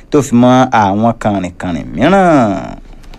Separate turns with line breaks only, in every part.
tó fi mọ́ àwọn kànrìnkànrìn mìíràn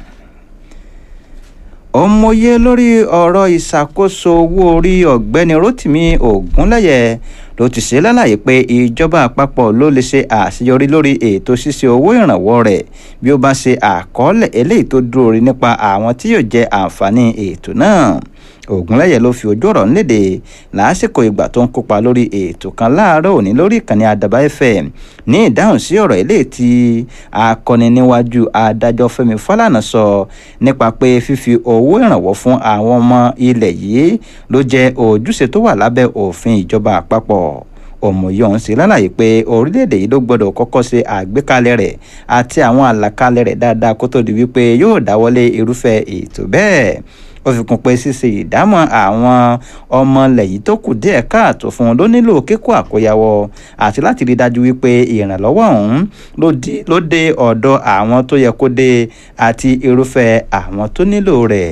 òmòye lórí ọ̀rọ̀ ìṣàkóso owó orí ọ̀gbẹ́ni rotimi ogunlẹ́yẹ ló ti ṣe lálàyé pé ìjọba àpapọ̀ ló lè ṣe àṣeyọrí lórí ètò ṣíṣe owó ìrànwọ́ rẹ̀ bí ó bá ṣe àkọọ́lẹ̀ eléyìí tó dúró rí nípa àwọn tí yóò jẹ àǹfààní ètò náà ògúnlẹ̀yẹ ló fi ojú ọ̀rọ̀ ńlédè lásìkò ìgbà tó ń kópa lórí ètò kan láàárọ̀ òní lórí ìkànnì àdàbà fm ní ìdáhùn sí ọ̀rọ̀ eléyìí tí akọni níwájú adájọ́ fẹ́mi fálànà sọ nípa pé fífi owó ìrànwọ́ fún àwọn ọmọ ilẹ̀ yìí ló jẹ́ ojúṣe tó wà lábẹ́ òfin ìjọba àpapọ̀ òmòye ọ̀hún sí lálàyé pé orílẹ̀-èdè yìí ló gbọ́dọ̀ kọ́kọ́ ṣe àgbékalẹ̀ rẹ̀ àti àwọn àlàkalẹ̀ rẹ̀ dáadáa kó tó di wípé yóò dáwọ́lé irúfẹ́ ètò bẹ́ẹ̀ ó fi kún pé ṣíṣe ìdámọ̀ àwọn ọmọ ilẹ̀ yìí tó kù díẹ̀ káàtó fún un ló nílò kíkó àkóyawọ́ àti láti rí dájú wípé ìrànlọ́wọ́ ọ̀hún ló dé ọ̀dọ̀ àwọn tó yẹ kó dé àti irúfẹ́ àwọn tó nílò rẹ̀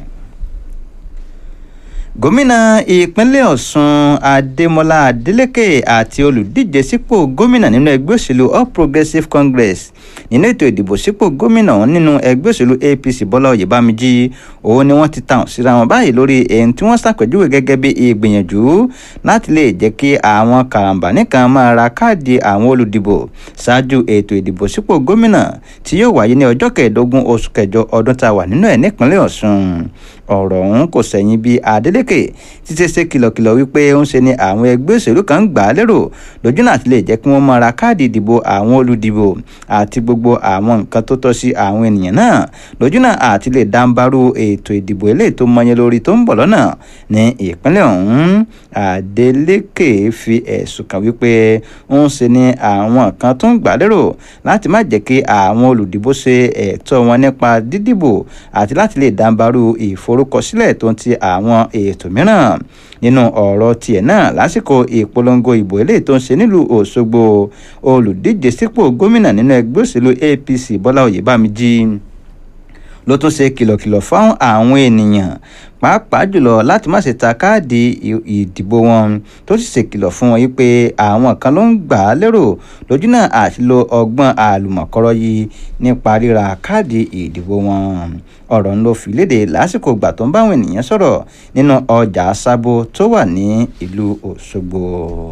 gómìnà ìpínlẹ̀ ọ̀sùn adémọlá adélèké àti olùdíje sípò gómìnà nínú ẹgbẹ́ òṣèlú all progressives congress nínú ètò ìdìbò sípò gómìnà nínú ẹgbẹ́ òṣèlú apc bọ́lá oyèbámíjì òun ni wọ́n ti tàn síra wọn báyìí lórí èyí tí wọ́n ṣàpèjúwe gẹ́gẹ́ bí ìgbìyànjú láti lè jẹ́ kí àwọn karambani kan máa ra káàdì àwọn olùdìbò ṣáájú ètò ìdìbò sípò gómìnà tí yóò wáyé ní ọjọ́ kẹẹ̀ẹ́dógún oṣù kẹjọ ọdún tá a wà nínú ẹ̀ nípínlẹ̀ ọ̀sùn ọ̀rọ̀ ọ̀hún kò sẹ̀yìn bí adeleke títí ṣe kìlọ̀kìlọ̀ wípé ń ṣe ni àwọn ẹgbẹ́ òṣèlú kan ń gbà á lérò lójú náà ti lè jẹ́ kí wọ́n máa ra káàdì ìdìbò àwọn olùdìbò àti gbogbo àwọn nǹkan tó tọ́ sí àwọn ènìyàn náà lójú náà àti lè dáńbarú ètò ìdìbò eléyìí tó mọyẹ lórí tó ń bọ̀ lọ́nà ní ìpínlẹ̀ ọ̀hún adeleke fi ẹ̀sùn kàn wípé ń ṣe ni àwọn kan tó ń gbà lérò láti má jẹ́ kí àwọn olùdìbò ṣe ẹ̀tọ́ wọn nípa dídìbò àti láti lè dáńbarú ìfor ìforúkọsílẹ̀ tó ń ti àwọn ètò mìíràn nínú ọ̀rọ̀ tiẹ̀ náà lásìkò ìpolongo ìbò eléyìí tó ń ṣe nílùú òṣogbo olùdíje sípò gómìnà nínú ẹgbẹ́ òṣèlú apc bọ́lá oyèbámíjì ló tún ṣe kìlọ̀kìlọ̀ fáwọn àwọn ènìyàn pàápàá jùlọ láti má ṣe ta káàdì ìdìbò wọn tó sì ṣèkìlọ̀ fún wọn wípé àwọn kan ló ń gbà á lérò lójú náà àti lo ọgbọ́n àlùmọ̀kọ́rọ́ yìí nípa ríra káàdì ìdìbò wọn ọ̀rọ̀ ń lọ fi léde lásìkò ìgbà tó ń báwọn ènìyàn sọ̀rọ̀ nínú ọjà sábó tó wà ní ìlú òṣogbo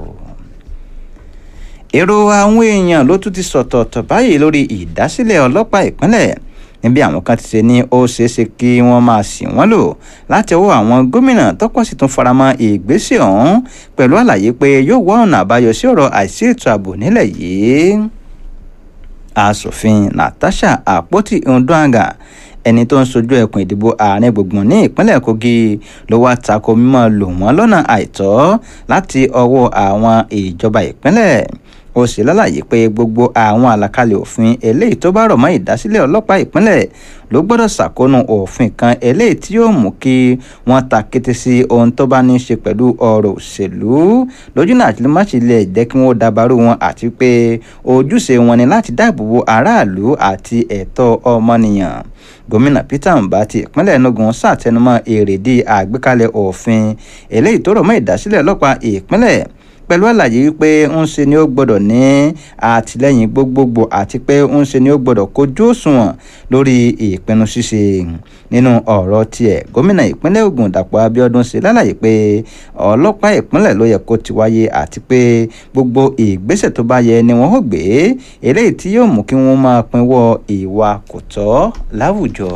èrò àwọn èèyàn ló tún ti sọ̀tọ̀ọ̀tọ̀ báyìí lórí ìdásílẹ̀ ọlọ́pàá ìpínlẹ̀ níbi àwọn kan ti ṣe ní ó ṣeéṣe kí wọ́n máa ṣì wọ́n lò láti ọwọ́ àwọn gómìnà tọ́pọ̀ sì tún faramọ́ ìgbésẹ̀ ọ̀hún pẹ̀lú àlàyé pé yóò wá ọ̀nà àbáyọ sí ọ̀rọ̀ àìsí ètò ààbò nílẹ̀ yìí asòfin natasha àpótí nduanga ẹni tó ń sojú ẹkùn ìdìbò ààrẹ gbùngbùn ní ìpínlẹ̀ kogi ló wá tako mímọ́ lò wọ́n lọ́nà àìtọ́ láti ọwọ́ àwọn ìjọba ìpínlẹ̀ ó sì lálàyé pé gbogbo àwọn àlàkalẹ̀ òfin eléyìí tó bá rọ̀ mọ́ ìdásílẹ̀ ọlọ́pàá ìpínlẹ̀ ló gbọ́dọ̀ ṣàkóónú òfin kan eléyìí tí yóò mú kí wọ́n ta kété sí ohun tó bá ní í ṣe pẹ̀lú ọ̀rọ̀ òṣèlú lójú náà àti má ṣe lè jẹ́ kí wọ́n dabarú wọn àti pé ojúṣe wọn ni láti dáàbò bo aráàlú àti ẹ̀tọ́ ọmọnìyàn gómìnà peter mbati ìpínlẹ̀ enugu ṣàtẹnumọ́ èrèdí àgbékalẹ̀ òfin eléyìí tó rọ̀ mọ́ ìdásílẹ̀ ọlọ́pàá ìpínlẹ̀ pẹ̀lú àlàyé wípé ń ṣe ni ó gbọ́dọ̀ ní àtìlẹ́yìn gbogbogbò àti pé ń ṣe ni ó gbọ́dọ̀ kojú òṣùwọ̀n lórí ìpinnu ṣíṣe nínú ọ̀rọ̀ tiẹ̀ gómìnà ìpínlẹ̀ ogun dàpọ̀ abiodun ṣe lálàyé pé ọlọ́pàá ìpínlẹ̀ ló yẹ kó ti wáyé àti pé gbogbo ìgbésẹ̀ tó bá yẹ ni wọ́n ó gbé eléyìí tí yóò mú kí wọ́n máa pinwọ́ ìwà kò tọ́ láwùjọ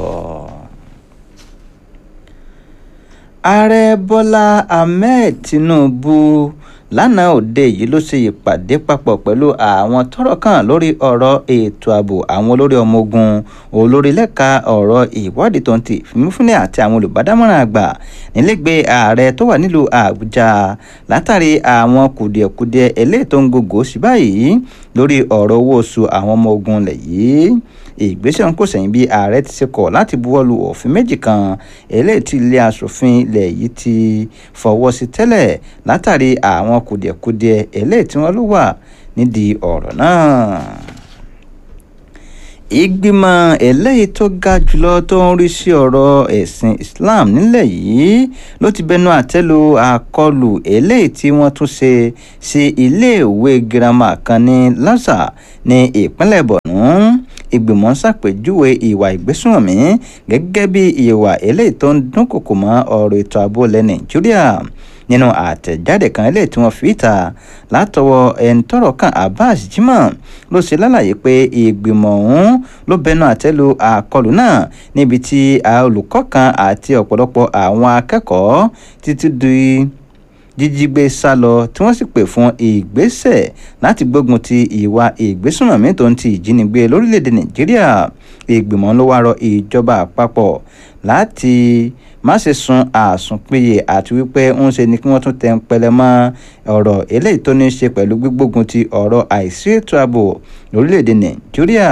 ààrẹ bọ́lá ahmed tinubu lánàá òde yìí ló ṣe ìpàdé papọ̀ pẹ̀lú àwọn tọ́rọ̀ kàn lórí ọ̀rọ̀ ètò ààbò àwọn olórí ọmọ ogun olórí lẹ́ka ọ̀rọ̀ ìwádìí tó ń ti ìfimúfúnni àti àwọn olùbádámọ̀ràn àgbà nílẹ̀gbẹ́ ààrẹ tó wà nílùú àbújá látàrí àwọn kùdìẹ̀kudiẹ eléyìí tó ń gògó sí báyìí lórí ọ̀rọ̀ owó oṣù àwọn ọmọ ogun lẹ̀ yìí ìgbésẹ̀ ń kò sẹ́yìn bí ààrẹ ti ṣe kọ̀ láti buwọ́lu òfin méjì kan eléyìí tí ilé asòfin ilẹ̀ yìí ti fọwọ́ sí tẹ́lẹ̀ látàrí àwọn kùdìẹ̀kudiẹ eléyìí tí wọ́n ló wà nídìí ọ̀rọ̀ náà ìgbìmọ̀ eléyìí tó ga jùlọ tó ń rí sí ọ̀rọ̀ ẹ̀sìn Islam nílẹ̀ yìí ló ti bẹnu àtẹ́lu àkọlù eléyìí tí wọ́n tún ṣe sí iléèwé girama kan ní Lásà ní ìpínlẹ̀ Borno ìgbìmọ̀ ṣàpèjúwe ìwà ìgbésùnmọ̀mí gẹ́gẹ́ bí ìwà eléyìí tó ń dúnkòkò mọ́ ọ̀rọ̀ ètò ààbò ilẹ̀ Nàìjíríà nínú àtẹ̀jáde kan eléyìí tí wọ́n fi ta látọwọ́ ẹni tọ́rọ̀ kan Abbas Jimoh ló ṣe lálàyé pé ìgbìmọ̀ ọ̀hún ló bẹnu àtẹ́lu àkọlù náà níbi tí olùkọ́ kan àti ọ̀pọ̀lọpọ̀ àwọn akẹ́kọ̀ọ́ títí di jíjígbé sá lọ tí wọ́n sì pè fún ìgbésẹ̀ láti gbógun ti ìwà ìgbésùnmọ̀mí tó ń ti ìjínigbé lórílẹ̀‐èdè Nàìjíríà ìgbìmọ̀ ló wá rọ ìjọba àpapọ̀ láti má ṣe sun àsùnpìyè àti wípé ń ṣe ni kí wọ́n tún tẹ ń pẹlẹ mọ́ ọ̀rọ̀ eléyìí tó ní í ṣe pẹ̀lú gbígbógun ti ọ̀rọ̀ àìsí ètò ààbò lórílẹ̀‐èdè Nàìjíríà.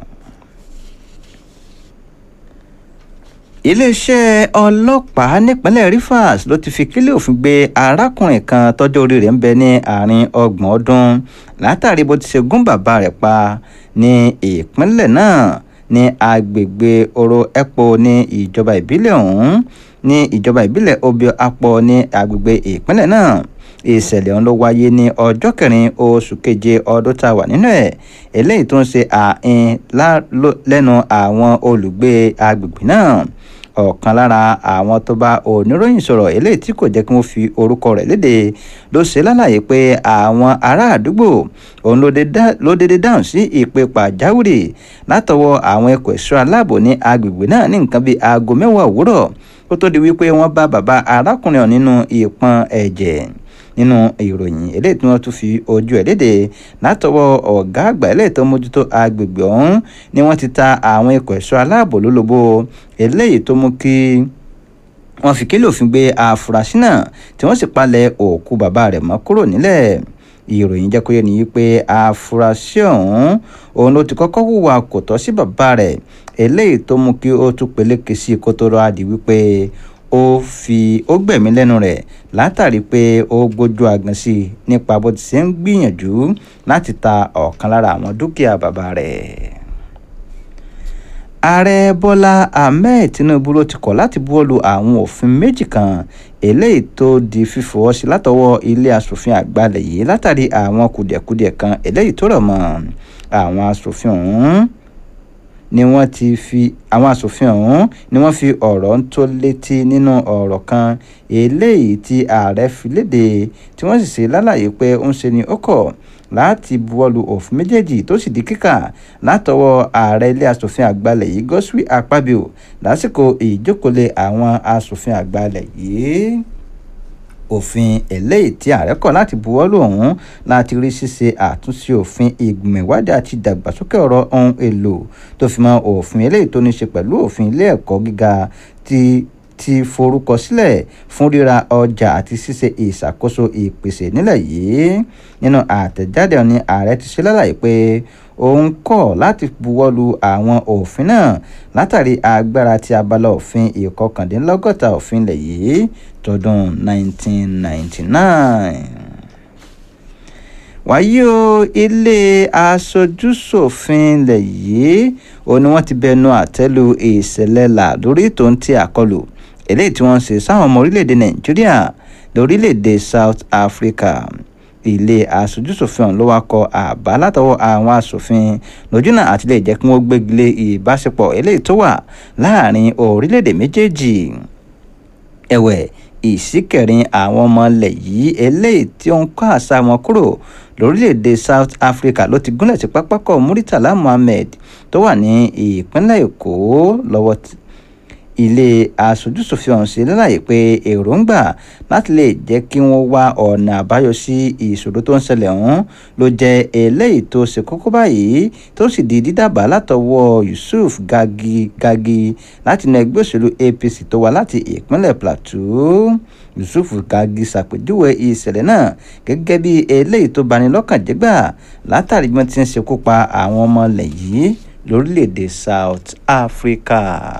iléeṣẹ́ ọlọ́pàá nípínlẹ̀ Rivers ló ti fi kílẹ̀ òfin gbé arákùnrin kan tọ́jọ́ orí rẹ̀ ń bẹ ní àárín ọgbọ̀n ọdún látàrí bó ti ṣe gún bàbá rẹ̀ pa ní ìpínlẹ̀ náà ní agbègbè oro epo ní ìjọba ìbílẹ̀ ọ̀hún ní ìjọba ìbílẹ̀ obio apo ní agbègbè ìpínlẹ̀ náà ìṣẹ̀lẹ̀ ọ̀hún ló wáyé ní ọjọ́ kẹrin oṣù keje ọdún tá a wà nínú ẹ̀ eléyìí tó ń ṣe àìn lẹ́nu àwọn olùgbé agbègbè náà ọ̀kan lára àwọn tó bá oníròyìn sọ̀rọ̀ eléyìí tí kò jẹ́ kí wọ́n fi orúkọ rẹ̀ léde ló ṣe lálàyé pé àwọn ará àdúgbò òun ló dédé dáhùn sí ìpè pàjáwìrì látọwọ́ àwọn ẹ̀kọ́ ẹ̀ṣọ́ aláàbò ní agbègbè náà ní nǹkan bíi aago mẹ́wàá òwúrọ̀ kó tó di wípé wọ́n bá bàbá arákùnrin ọ̀ nínú ìpọ́n ẹ̀jẹ̀ nínú ìròyìn eléyìí tí wọ́n tún fi ojú ẹ̀ léde látọwọ́ ọ̀gá àgbà eléyìí tó mójútó agbègbè ọ̀hún ni wọ́n ti ta àwọn ikọ̀ ẹ̀ṣọ́ aláàbò lólobó eléyìí tó mú kí wọ́n fi kílò òfin gbé àfúrásì náà tí wọ́n sì palẹ̀ òkú bàbá rẹ̀ mọ́ kúrò nílẹ̀ ìròyìn jẹ́ kó yé ni pé àfúrásì ọ̀hún òun ló ti kọ́kọ́ hùwà kò tọ́ sí bàbá rẹ̀ eléyìí tó mú kí ó tún peléke sí kó tó rọ́ adì wípé ó fi ó gbẹ̀mí lẹ́nu rẹ̀ látàrí pé ó gbójú agan sí i nípa bó ti ṣe ń gbìyànjú láti ta ọ̀kan lára àwọn dúkìá bàbá rẹ̀. ààrẹ bọ́lá ahmed tinubu ló ti kọ̀ láti buwọ́lu àwọn òfin méjì kan eléyìí tó di fífọwọ́ sí látọwọ́ ilé asòfin àgbàlẹ̀ yìí látàrí àwọn kùdìẹ̀kudiẹ kan eléyìí tó rọ̀ mọ́ àwọn asòfin ọ̀hún ni wọ́n ti fi àwọn asòfin ọ̀hún ni wọ́n fi ọ̀rọ̀ ń tó létí nínú ọ̀rọ̀ kan eléyìí tí ààrẹ fi léde tí wọ́n sì ṣe lálàyé pé ó ń ṣe ni ó kọ̀ láti buwọ́lu òfin méjèèjì tó sì di kíkà látọwọ́ ààrẹ ilé asòfin àgbàlẹ̀ yìí Godswill Akpabio lásìkò ìjókòólé àwọn asòfin àgbàlẹ̀ yìí òfin eléyìí tí ààrẹ kọ̀ láti buwọ́lù ọ̀hún láti rí ṣíṣe àtúnṣe òfin ìgbìmọ̀ ìwádìí àti ìdàgbàsókè ọ̀rọ̀ ohun èlò tó fi mọ́ òfin eléyìí tó ní ṣe pẹ̀lú òfin ilé ẹ̀kọ́ gíga ti ti forúkọ sílẹ̀ fún ríra ọjà àti ṣíṣe ìṣàkóso ìpèsè nílẹ̀ yìí nínú àtẹ̀jáde ní ààrẹ ti ṣe lálàyé pé òun kọ̀ láti buwọ́lu àwọn òfin náà látàrí agbára ti abala òfin ìkọkàndínlọ́gọ́ta òfin ilẹ̀ yìí tọdún 1999 wàyí o ilé aṣojúṣòfin ilẹ̀ yìí ó ní wọ́n ti bẹnu àtẹ́lu ìṣẹ̀lẹ̀ làlórí tó ń ti àkọlù eléyìí tí wọ́n ń ṣe sáwọn ọmọ orílẹ̀-èdè nàìjíríà lórílẹ̀-èdè south africa ilé aṣojúṣòfin ọ̀hún ló wá kọ àbá látọwọ́ àwọn aṣòfin lójúnà àti lè jẹ́ kí wọ́n gbégilé ìbáṣepọ̀ eléyìí tó wà láàrin orílẹ̀-èdè méjèèjì ẹ̀wẹ̀ ìsíkẹ̀rin àwọn ọmọ ilẹ̀ yìí eléyìí tí ó ń kọ́ àṣà wọn kúrò lórílẹ̀‐èdè South Africa ló ti gúnlẹ̀ sí pápákọ̀ Muritala Muhammed tó wà ní ìpínlẹ̀ Èkó lọ́wọ́ ilé aṣojúṣòfin ọ̀hún ṣe lálàyé pé èròǹgbà láti lè jẹ́ kí wọ́n wá ọ̀nà àbáyọ sí ìṣòro tó ń ṣẹlẹ̀ ọ̀hún ló jẹ́ eléyìí tó ṣe kókó báyìí tó sì di dídàbà látọwọ́ Yusuf Gagi Gagi láti inú ẹgbẹ́ òṣèlú APC tó wá láti ìpínlẹ̀ Plateau Yusuf Gagi ṣàpèjúwe ìṣẹ̀lẹ̀ náà gẹ́gẹ́ bí eléyìí tó bani lọ́kàn jẹ́ gbà látàrí bí wọ́n ti ń ṣekú pa àwọn ọmọ ilẹ̀ yìí lórílẹ̀‐èdè South Africa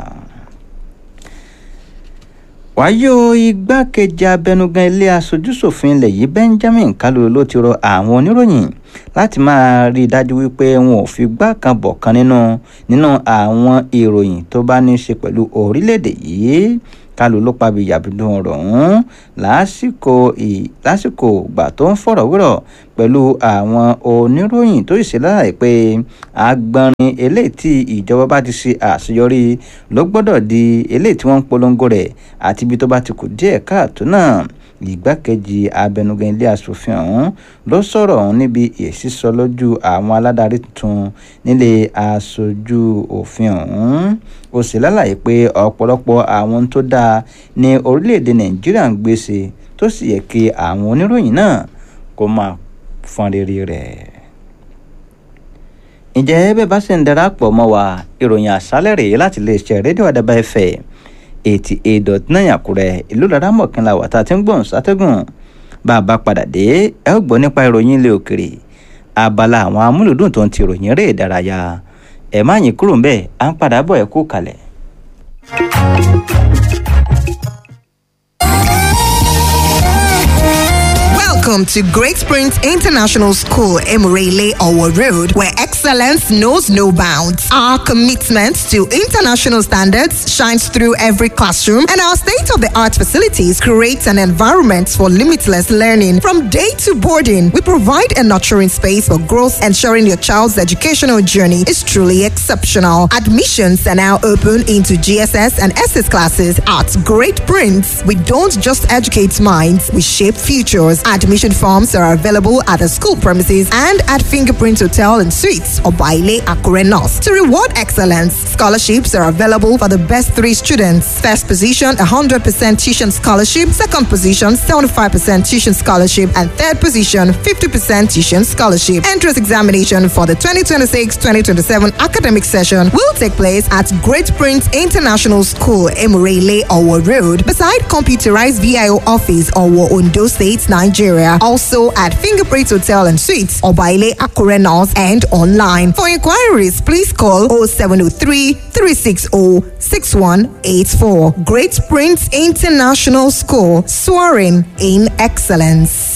wáyé o igbákejì abẹnugan ilé aṣojúṣòfin ilẹ̀ yìí Benjamin Kalu ló ti rọ àwọn oníròyìn láti máa rí i dájú wípé wọn ò fi gbá kan bọ̀ kan nínú nínú àwọn ìròyìn tó bá ní í ṣe pẹ̀lú orílẹ̀-èdè yìí kálù ló pa bíyàbídùn ọ̀rọ̀ ọ̀hún lásìkò lásìkò ìgbà tó ń fọ̀rọ̀ wérọ̀ pẹ̀lú àwọn oníròyìn tó sì ṣe láàyè pé agbọnrin eléyìí tí ìjọba bá ti ṣe àṣeyọrí ló gbọ́dọ̀ di eléyìí tí wọ́n ń polongo rẹ̀ àti ibi tó bá ti kù díẹ̀ káàtó náà ìgbákejì abẹnugan ilé asòfin ọ̀hún ló sọ̀rọ̀ ọ̀hún níbi ìsísọ lójú àwọn aládarí tuntun nílé aṣojú òfin ọ̀hún ó sì lálàyé pé ọ̀pọ̀lọpọ̀ àwọn tó dáa ní orílẹ̀-èdè nàìjíríà ń gbèsè tó sì yẹ kí àwọn oníròyìn náà kó máa fọn rere rẹ̀. ǹjẹ́ bẹ́ẹ̀ bá ṣe ń darapọ̀ mọ́ wa ìròyìn àṣálẹ̀ rèé láti iléeṣẹ́ rédíò àdàbà ẹ̀fẹ̀ eighty eight dot nine àkúrẹ́ ìlú laramọ̀kànlá wà tá a ti ń gbọ̀n sátẹ́gùn bá a bá padà dé ẹ ó gbọ́ nípa ìròyìn ilé òkèrè abala àwọn amúlùdùn tó ń ti ìròyìn eré ìdárayá ẹ má yín kúrò ńbẹ̀ à ń padà bọ̀ ẹ kú kalẹ̀.
Welcome to Great Springs International School, Emirele Owo Road, where excellence knows no bounds. Our commitment to international standards shines through every classroom, and our state of the art facilities create an environment for limitless learning. From day to boarding, we provide a nurturing space for growth, ensuring your child's educational journey is truly exceptional. Admissions are now open into GSS and SS classes at Great Prince. We don't just educate minds, we shape futures. Admission forms are available at the school premises and at Fingerprint Hotel and Suites or Baile Akure North. To reward excellence, scholarships are available for the best three students. First position, 100% tuition scholarship. Second position, 75% tuition scholarship. And third position, 50% tuition scholarship. Entrance examination for the 2026-2027 academic session will take place at Great Prince International School, Emurele, Owo Road, beside computerized VIO office, Owo, Ondo State, Nigeria. Also at Fingerprint Hotel and Suites, Obaile Akure North, and online. For inquiries, please call 0703 360 6184. Great Prince International School, soaring in excellence.